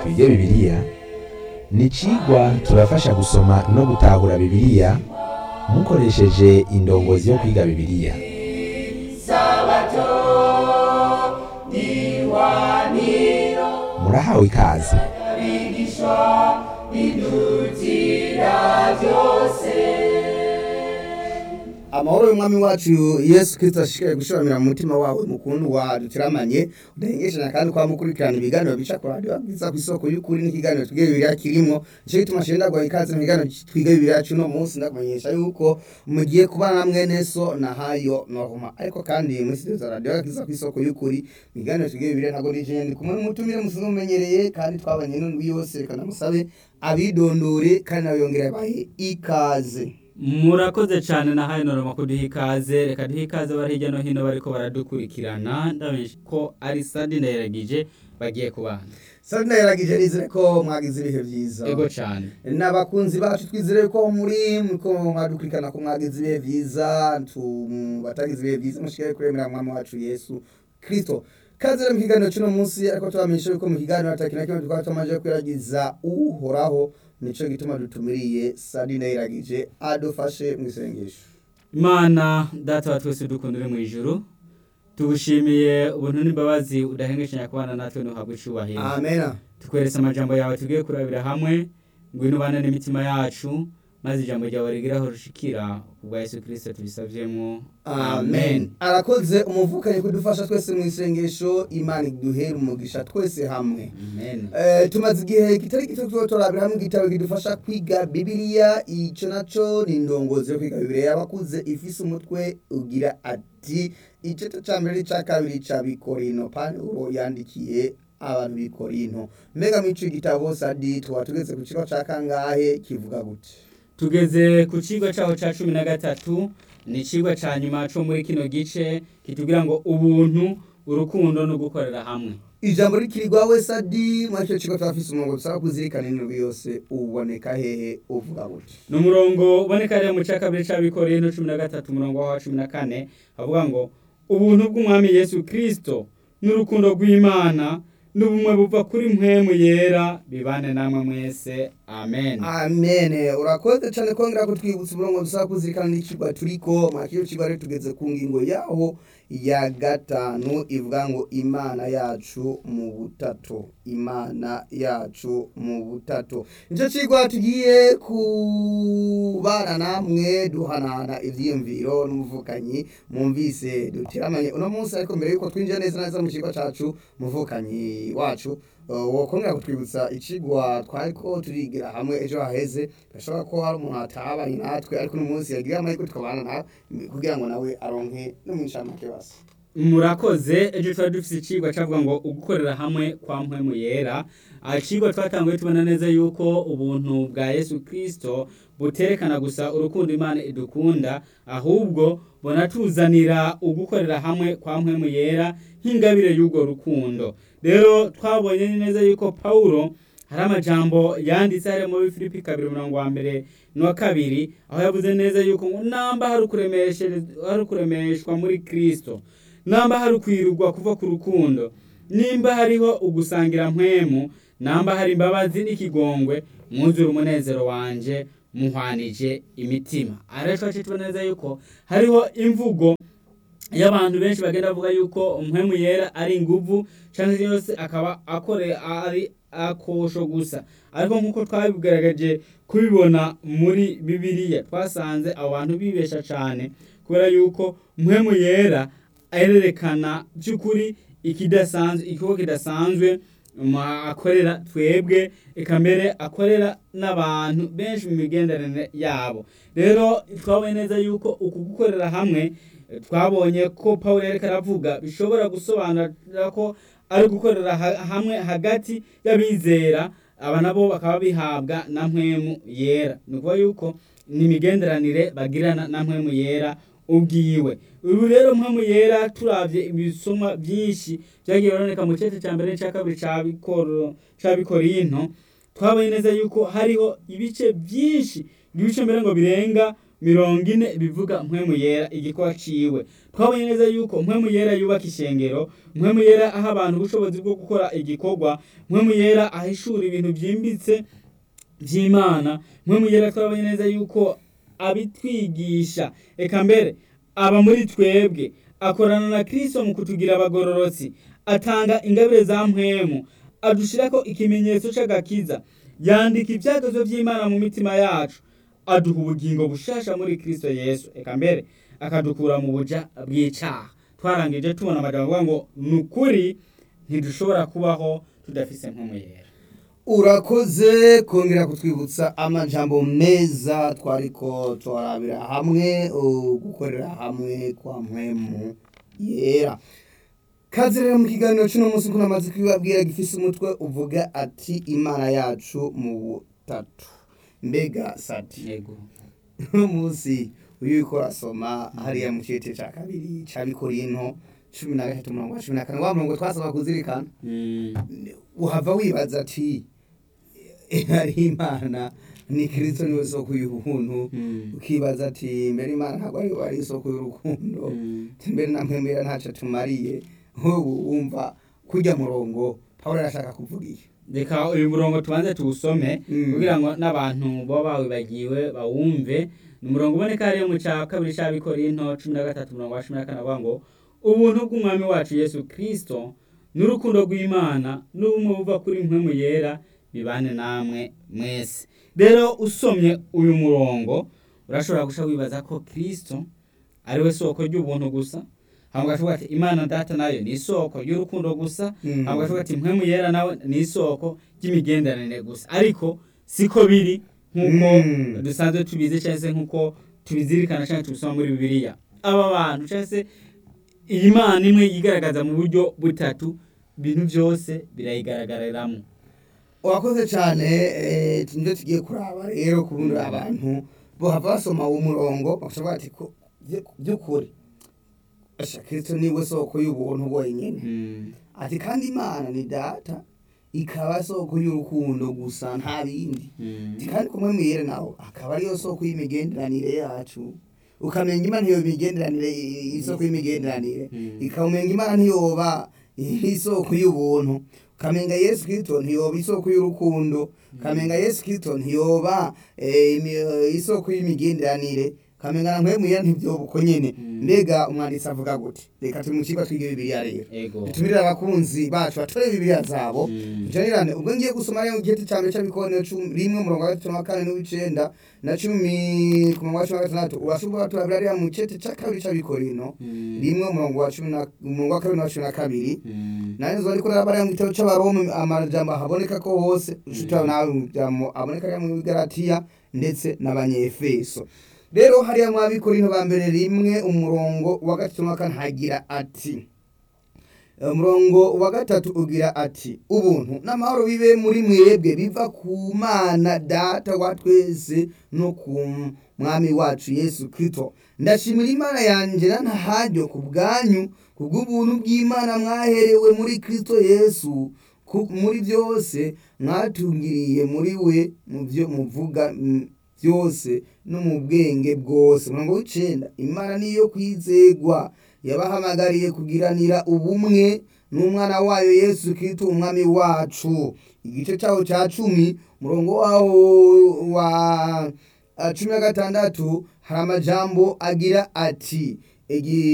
twige bibiliya ni icigwa tubafasha gusoma no gutahura bibiliya mukoresheje indongozi yo kwiga bibiliya murahawe ikaze amahoro y'umwami wacu yesu kirisito ashishikaye gushiramira mu mutima wawe mukundwa dutiramanye udahengeshanya kandi kwa mukurikirana ibiganiro bica ku radiyo bwiza ku isoko y'ukuri n'ikiganiro twige bibiliya kirimo nicyo gituma nshenda guha ikaze mu kiganiro twige bibiliya cy'uno munsi ndakumenyesha yuko mugiye kubana na mwene so na hayo norma ariko kandi muri studio za radiyo bwiza ku isoko y'ukuri mu kiganiro twige bibiliya ntabwo nije ndi kumwe n'umutumire musanzwe mumenyereye kandi twabanye n'undi yose reka ndamusabe abidondore kandi nawe yongere yabahe ikaze murakoze cyane na hano noroma kuduha ikaze reka duhe ikaze bari hirya no hino bariko baradukurikirana ndabona ko ari sadi ndayiragije bagiye kubana sadi ndayiragije nizere ko mwagize ibihe byiza ego cyane n'abakunzi bacu twizere ko muri ko mwadukurikirana ko mwagize ibihe byiza batagize ibihe byiza mushikare kuremera mwami wacu yesu kirisito kaze rero mu kiganiro cy'uno munsi ariko tubamenyesha yuko mu kiganiro ataki na kimwe tukaba tumaze kwiragiza uhoraho nico gituma dutumiriye sadi ndayiragije adufashe mu isengesho imana data wa twese dukunda uri mu ijuru tugushimiye ubuntu n'imbabazi udahengeshanya kubana natwe ntuhabwe icubahiro amena tukweretse amajambo yawe tugiye kurabira hamwe ngwino ubane n'imitima yacu maze ijambo ryawe rigiraho rushikira kubwa yesu kirisito tubisavyemo amen arakoze umuvukanyi kudufasha twese mu isengesho imana iduhera umugisha twese hamwe amen Eh, tumaze igihe kitari gito tuba turabira hamwe igitabo kidufasha kwiga bibiliya ico naco ni indongozi yo kwiga bibiliya y'abakuze ifise umutwe ugira ati igice ca mbere n'ica kabiri ca bikorino pawulo yandikiye abantu bikorino mbega muri ico gitabo sadi tuba tugeze ku kigo ca kangahe kivuga gute tugeze ku kigo cyaho cya cumi na gatatu ni ikigo cya nyuma cyo muri kino gice kitubwira ngo ubuntu urukundo no gukorera hamwe ijambo rikirirwa we sadi muri ico kigo turafise umurongo dusaba kuzirikana indwi yose uboneka hehe uvuga gute ni umurongo uboneka rero mu cya kabiri cy'abikoreye cumi na gatatu umurongo wa cumi na kane havuga ngo ubuntu bw'umwami yesu kirisito n'urukundo rw'imana n'ubumwe buva kuri mpwemu yera bibane namwe mwese amen amen urakoze cyane kongera kutwibutsa umurongo dusaba kuzirikana n'ikigwa turiko mwakiro kigwa rero tugeze ku ngingo yaho ya gatanu ivuga ngo imana yacu mu butato imana yacu mu butato nicyo kigwa tugiye kubana namwe duhanahana ivyiyumviro n'umuvukanyi mwumvise dutiramanye uno munsi ariko mbere yuko twinjira neza neza mu kigo cacu muvukanyi wacu Uh, wokongera kutwibutsa icigwa twariko turigira hamwe ejo haheze birashoboka ko hari umuntu atabanye natwe ariko n'umunsi yagira amahirwe tukabana nawe kugira ngo nawe aronke no mu nshamake basi murakoze ejo twari dufite ikigwa cyavuga ngo ugukorera hamwe kwa mpwemu yera ikigwa twatanguye tubona neza yuko ubuntu bwa yesu kirisito buterekana gusa urukundo imana idukunda ahubwo bunatuzanira ugukorera hamwe kwa mpwemu yera nk'ingabire y'urwo rukundo rero twabonye neza yuko pawulo hari amajambo yanditse hariya muri filipi kabiri umurongo wa mbere n'uwa kabiri aho yavuze neza yuko ngo namba hari ukuremeshere- hari ukuremeshwa muri kirisito namba hari ukwirugwa kuva ku rukundo nimba hariho ugusangira mpwemu namba hari imbabazi n'ikigongwe mwuzure umunezero wanje muhwanije imitima ariko twaciye tubona neza yuko hariho imvugo y'abantu benshi bagenda bavuga yuko mpwemu yera ari inguvu cyangwa se yose akaba akore ari akosho gusa ariko nk'uko twabigaragaje kubibona muri bibiliya twasanze abo bantu bibesha cyane kubera yuko mpwemu yera arerekana by'ukuri ikidasanzwe ikigo kidasanzwe mu akorera twebwe eka mbere akorera n'abantu benshi mu migenderanire yabo rero twabonye neza yuko uku gukorera hamwe eh, twabonye ko paul yariko aravuga bishobora gusobanura ko ari gukorera ha- hamwe hagati y'abizera aba nabo bakaba bihabwa na mpwemu yera ni ukuvuga yuko ni imigenderanire bagirana na mpwemu yera ubwiwe ubu rero mpamvu yera turavye ibisomwa byinshi byagiye bironeka mu cece cya mbere n'icya kabiri ca Bikoro- ca bikorinto twabonye neza yuko hariho ibice byinshi ibice mbere ngo birenga mirongo ine bivuga mpwemu yera igikorwa ciwe twabonye neza yuko mpwemu yera yubaka ishengero mpwemu yera aha abantu ubushobozi bwo gukora igikorwa mpwemu yera ahishura ibintu byimbitse by'imana mpwemu yera twabonye neza yuko abitwigisha eka mbere aba muri twebwe akorana na kristo mu kutugira abagororotsi atanga ingabire za mpwemu adushirako ikimenyetso c'agakiza yandika ivyagezwe vy'imana mu mitima yacu aduha ubugingo bushasha muri kristo yesu eka mbere akadukura mu buja bw'icaha twarangije tubona amajambo avuga ngo ni ukuri ntidushobora kubaho tudafise mpwemu yera urakoze kongera kutwibutsa amajambo meza twariko turarabira hamwe uh, gukorera hamwe kwa mpwemu yera kazi rero mu kiganiro cy'uno munsi ko namaze kubibabwira gifise umutwe uvuga ati imana yacu mu butatu mbega sati yego uno munsi uyu uriko urasoma hariya mu cete ca kabiri ca bikorinto cumi na gatatu murongo wa cumi na kane wa murongo twasaba kuzirikana Mm, uhava wibaza ati ari imana ni kristo niwe soko y'ubuntu mm, ukibaza ati mbere imana ntabwo ari ari isoko y'urukundo mm. mbere na mpembera ntaco tumariye nk'ubu wumva kurya murongo pawulo arashaka kuvuga iki reka uyu murongo tubanze tuwusome Mm. kugira ngo n'abantu baba bawibagiwe bawumve ni umurongo uboneka hariyo mu ca kabiri c'abikorinto cumi na gatatu umurongo wa cumi na kane avuga ngo ubuntu bw'umwami wacu yesu kristo n'urukundo rw'imana n'ubumwe buva kuri mpwemu yera bibane namwe mwese rero usomye uyu murongo urashobora guca wibaza ko kristo ari we soko ry'ubuntu gusa hama ugashoboka ati imana data nayo ni isoko y'urukundo gusa Mm. hama ugashoboka ati mpwemu yera nawe ni isoko ry'imigenderanire gusa ariko siko biri nk'uko Mm. dusanzwe tubizi cyangwa se nk'uko tubizirikana cyangwa tubisoma muri bibiliya aba bantu cyangwa se iyi mana imwe yigaragaza mu buryo butatu ibintu byose birayigaragariramo urakoze cyane eh, nibyo tugiye kuraba rero kubundi abantu bohava basoma uwo murongo bashobora ati ko byu- by'ukuri asha kristo niwe soko y'ubuntu bwenyene Mm, ati kandi imana ni data ikaba soko y'urukundo gusa nta bindi mm, ati kandi kumwe mwiyere nawe akaba ariyo soko y'imigenderanire yacu ukamenya imana iyo migenderanire i- isoko y'imigenderanire Mm. ikamenya imana ntiyoba isoko y'ubuntu ukamenga yesu kristo ntiyoba isoko y'urukundo ukamenga yesu kristo ntiyoba eh, imi- isoko y'imigenderanire ukamenga na mpwemu yera ntibyoba uko nyene Mm. mbega umwanditsi avuga gute reka turi mu kigo twige bibiliya rero ego dutumire abakunzi bacu batore bibiliya zabo Mm. tujanirane ubwo ngiye gusoma rero igiheti cya mbere cy'abikorero cumi rimwe umurongo wa gatatu na kane n'uw'icenda na cumi ku murongo wa cumi na gatandatu urashobora turabira rero mu giheti cya kabiri cy'abikorino Mm. rimwe umurongo wa cumi na umurongo wa kabiri na cumi na kabiri Mm. nanjye nzo ariko rero mu gitabo cy'abarome amajambo haboneka ko hose ushita nawe mu jambo aboneka rero mu Galatiya ndetse n'abanyefeso rero hariya mu abikorino ba mbere rimwe umurongo wa gatatu na kane hagira ati umurongo wa gatatu ugira ati ubuntu n'amahoro bibe muri mwebwe biva ku mana data wa twese no ku mwami wacu yesu kristo ndashimira imana yanjye ntaharyo ku bwanyu ku bw'ubuntu bw'imana mwaherewe muri kristo yesu ku- muri byose mwatungiriye muri we mu byo muvuga mm, byose no mu bwenge bwose umurongo w'icenda imana niyo kwizegwa yabahamagariye kugiranira ubumwe n'umwana wayo yesu kristo umwami wacu igice cyawo cya cumi umurongo wawo wa ah, cumi na gatandatu hari amajambo agira ati igi